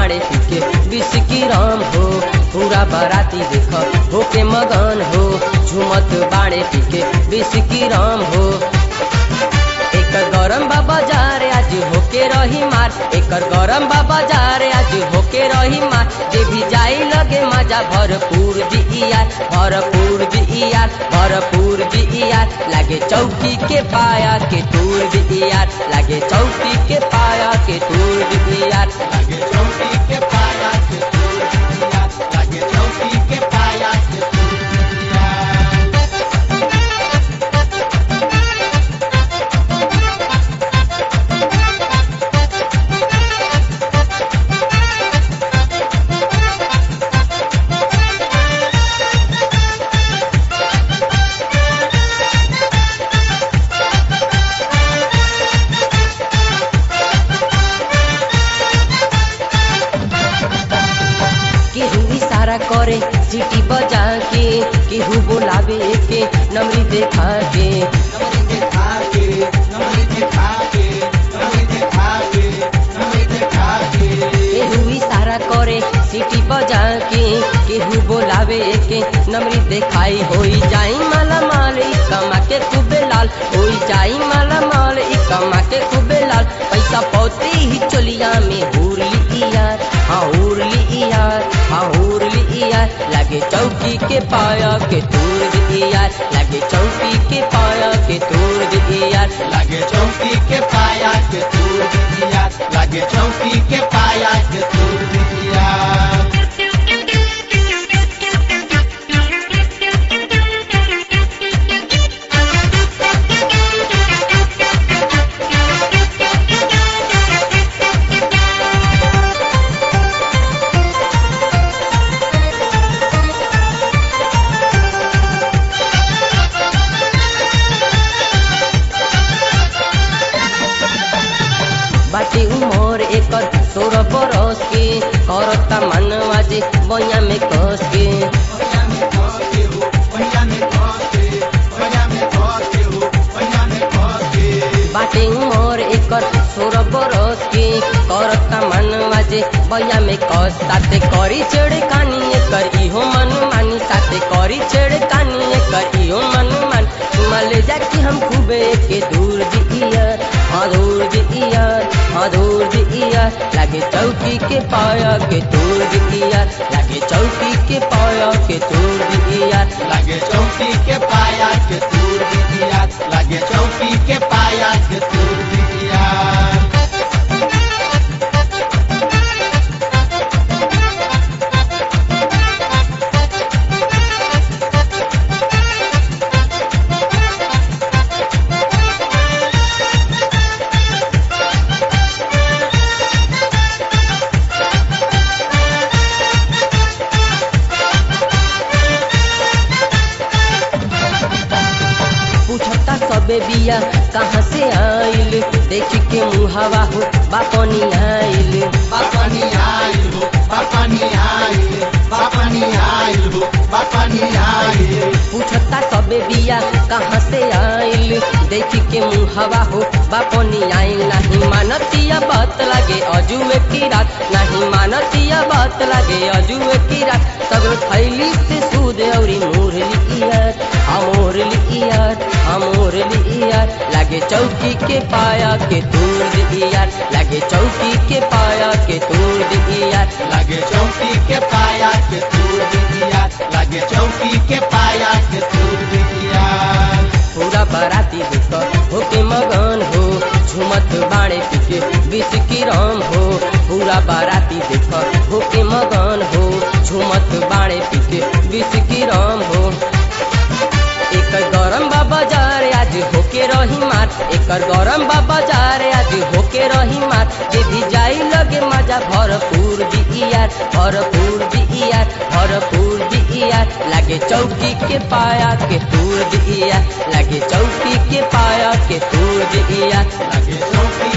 बाड़े पीके बिस्की राम हो पूरा बाराती देख होके मगन हो झुमत बाड़े पीके बिस्की राम हो एकर गरम बाबा जा रे आज होके रही मार एकर गरम बाबा जा रे आज होके रही मार जे भी जाई लगे मजा भरपूर जी यार भरपूर जी यार भरपूर जी यार लागे चौकी के पाया के तूर जी यार लागे चौकी के पाया के तूर जी यार लागे चौकी के पाया के तूर दिया लागे चौकी के पाया के तूर दिया केहू इशारा करे सीटी बजा के केहू बोलावे के नमरी देखा के नमरी देखा के नमरी देखा के नमरी देखा के नमरी देखा के केहू इशारा करे सीटी बजा के केहू बोलावे के नमरी देखाई होई जाई माला माल ई कमा के खूबे लाल होई जाई माला माल ई कमा के खूबे लाल पैसा पौती ही चोलिया में हुरली यार हाँ हुरली यार हाँ हुरली यार लागे चौकी के पाया के तूर दी यार लागे चौकी के पाया के तूर दी यार लागे चौकी के पाया के तूर दिया लागे चौकी के पाया के तूर दिया बाटी उमर एकर सोलह बरस के करता मनवा जे बइया में कस के भैया में खस के हो भैया में खस के भैया में खस के हो भैया में खस के बाटे उमर एकर सोलह बरस के करता मनवा जे बइया में कस साथे करी छेड़ कानी एकर इहो मन मानी साथे करी छेड़ कानी एकर इहो मन मान चुमा ले जाके हम खूबे के दूर दिया हाँ दूर दिया हाँ दूर दिया लागे चौकी के पाया के दूर दिया लागे चौकी के पाया के दूर दिया लागे चौकी के पाया के तूर दिया लागे चौकी के पाया के तूर दिया पूछता सबे बिया कहाँ से आइल देख के मुहावा हो बापनी आइल बापानी आइल हो बापानी आइल बापानी आइल हो बापानी आइल पूछता सबे बिया कहाँ से आइल देख के मुहावा हो बापनी आइल नहीं मानतिया बात लागे अजुए की रात नहीं मानतिया बात लागे अजुए की रात सगल थैली से सूद औरी मुरली यार अमोरली यार अमोरली यार लागे चौकी के पाया के तूर दी यार लागे चौकी के पाया के तूर दी यार लागे चौकी के पाया के तूर दिया लागे चौकी के पाया के तूर दिया पूरा बाराती दुख होके मगन हो झुमत बाणे पीके विष की राम हो पूरा बाराती देख होके मगन हो झुमत बाणे पीके विष की राम हो एकर गरम बाबा जा रे आज होके रही मार एकर गरम बाबा जा रे आज होके रही मार जे भी जाई लगे मजा भरपूर दी यार भरपूर दी यार भरपूर दी यार लागे चौकी के पाया के तूर दी यार लागे चौकी के पाया के तूर दी यार लागे चौकी